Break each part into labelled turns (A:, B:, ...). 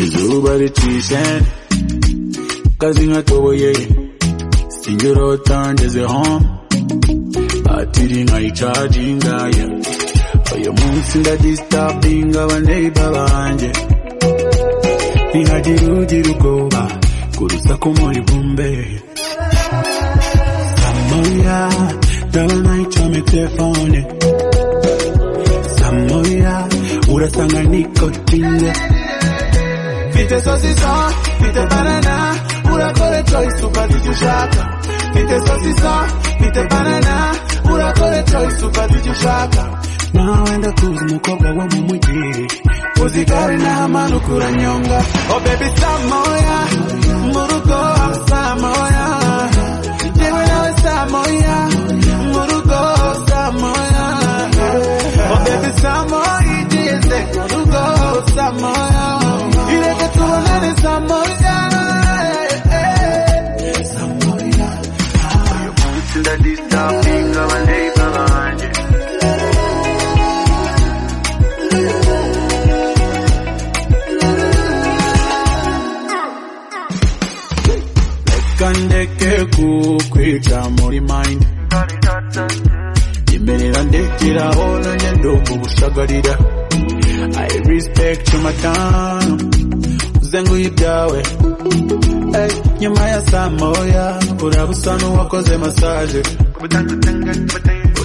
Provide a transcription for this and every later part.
A: izuba ritise kazi nkatoboye singira watangeze home atiri nkayicaginga ye uyu munsi ndadisitapinga abaneiba banjye ntihagire ugira ubwoba kurusaku muri bumbe samoya ndaba nayicome telefone samoya urasanga nikotine Fite sosisa, fite banana, urakore choice ufata icyo ushaka. Fite sosisa, fite banana, urakore choice ufata icyo ushaka. Nawe ndakuzi umukobwa wo mu mujyi, uzi gare n'amanuka uranyonga. Oh baby samoya, mu rugo hawe samoya, yewe nawe samoya, mu rugo hawe samoya. Oh baby samoya, igeze mu rugo hawe samoya. Ireke tubonane saa moya ndadisitapinga abaneiba banjye reka ndeke kukwica muri mayindi imerera ndekeraho nanjye ndumva ubushagarira i respect my time uzenguye ibyawe hey, nyuma ya saa moya uraba usa n'uwakoze masaje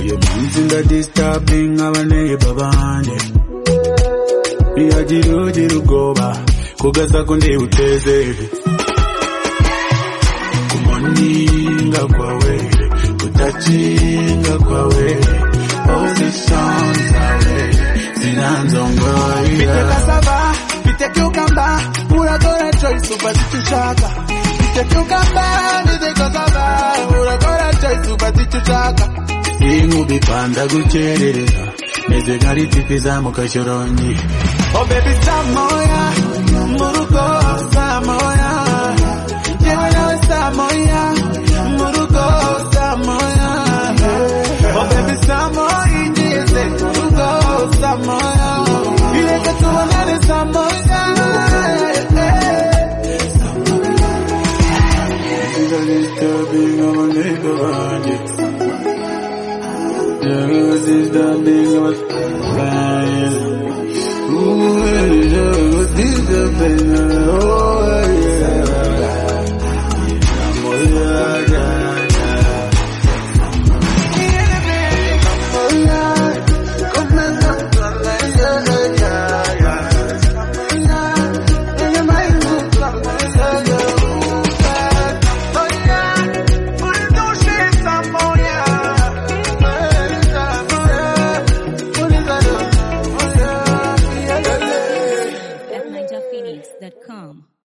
A: uyu munsi ndadisitapinga abaneiba banjye ntiyagira ugira ubwoba kugaza ko ndiwuteze kumoninga kwawe kutakinga kwawe ozisanzawe zinanzongoya
B: Bite cassava, bite cucumber, pura gore choice upa zichuchaka. Bite cucumber, bite cassava, pura gore choice upa zichuchaka.
A: inkuba ipanda gukerereza meze nka ritipi izamuka shyorongi
B: Oh baby samoya, murugo samoya, yewe nawe samoya, murugo samoya. Oh baby samoya, igeze murugo samoya. Ireke tubonane samoya.
A: Ndadistabinga abaneiba banjye Ndadistabinga abaneiba banjye Ndadistabinga abaneiba banjye